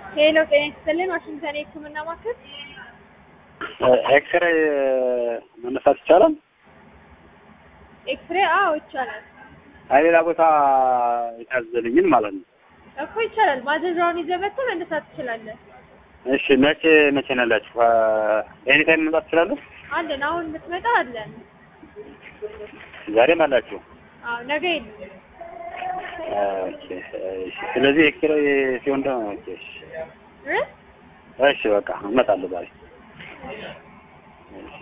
ሄሎ ጤና ይስጥልን ዋሽንግተን የህክምና ማዕከል ኤክስሬ መነሳት ይቻላል? ኤክስሬ አዎ ይቻላል አይ ሌላ ቦታ የታዘልኝን ማለት ነው። እኮ ይቻላል ማዘዣውን ይዘህ መጥተህ መነሳት ትችላለህ እሺ መቼ መቼ ነው ያላችሁ? ኤኒ ታይም መምጣት ትችላለሁ? አለን አሁን የምትመጣ አለን ዛሬም አላችሁ? አዎ ነገ የለም ኦኬ እሺ። ስለዚህ ኤክስሬ ሲሆን ደግሞ ኦኬ እሺ እ እሺ በቃ እመጣለሁ ዛሬ።